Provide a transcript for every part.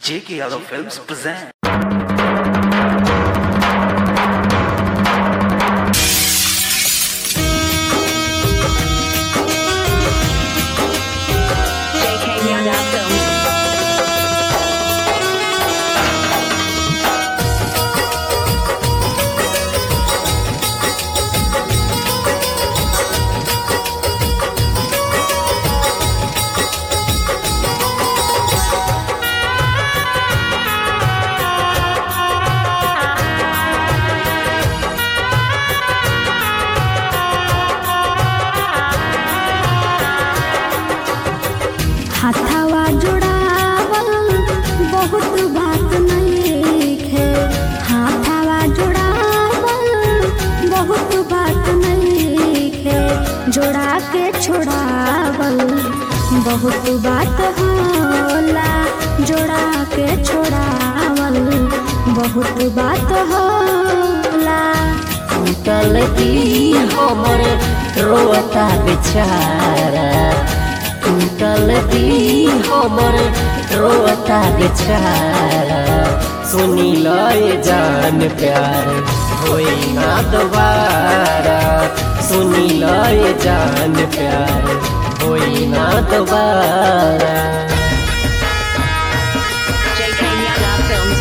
J.K. Yadav Films present. JK Yadav Films. हाथावा जोड़ावल बहुत बात नइखे हाथावा जोड़ावल बहुत बात नइखे जोड़ा के छोड़ावल बहुत बात होला जोड़ा के छोड़ावल बहुत बात होला टूटल की हमर रोता बेचारा टूटल की हमर रोता बेचारा सुनी लय जान प्यार होई ना दोबारा सुनी लय जान प्यार होई ना दोबारा JK Yadav Films.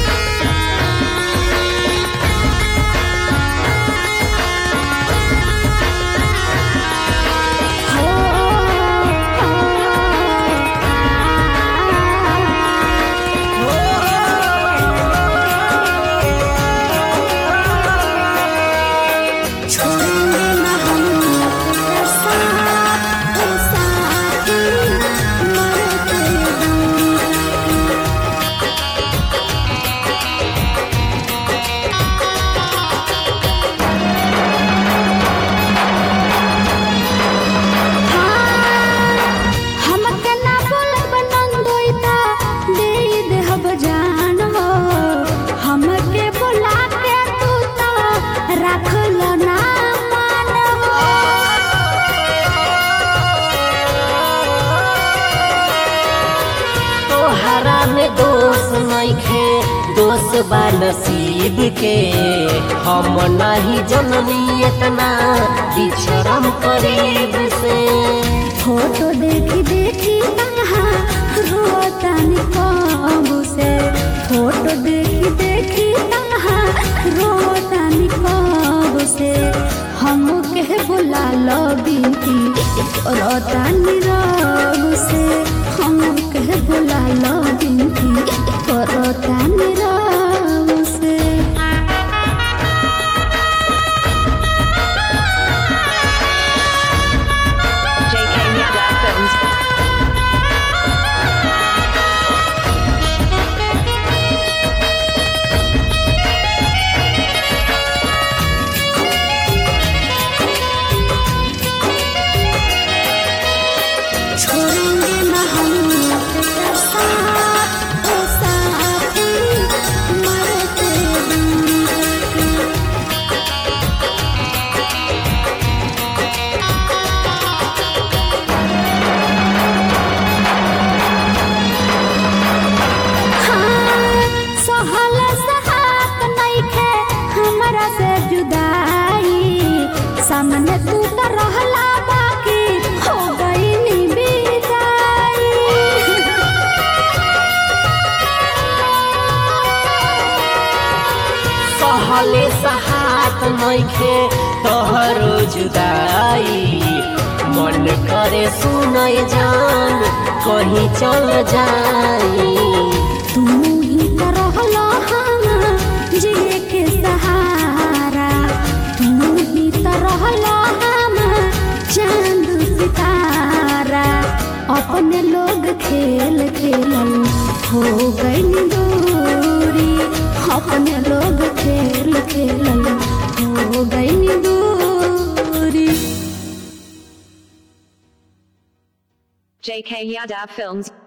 छोड़ेंगे ना हम तेरे साथ, तेरे साथ ही मरते दम हमके ना बोलब नंदोइता दे देहब जान हो हमके बुला के तू तो रख लो ना मान हो तोहरा में दोष नइखे दोष बा नसीब के हम नहीं जननी इतना बिछड़म करीब से फोटो देखी देखी कहाँ रोता निकब से फोटो देखी देखी कहाँ रोता निकब से हम के बुला लो बीती रोता निरब से हम के बुला लो बीती रोता निरब से JK Yadav Films. छोड़ेंगे ना हम तेरे साथ तेरे साथ ही मरते दम तक सहल सहात नइखे हमरा से जुदाई सामने तू तो रहला बाकी हो गईनी विदाई सहले सहात नइखे तोहरो जुदाई मन करे सुनय जान कहीं चल जाई तू ही तो रहला हम जिए के सहारा तू ही तो रहला हम चांद सितारा अपने लोग खेल खेलल हो गई दूरी अपने लोग खेल खेलल हो गई दूरी JK Yadav Films.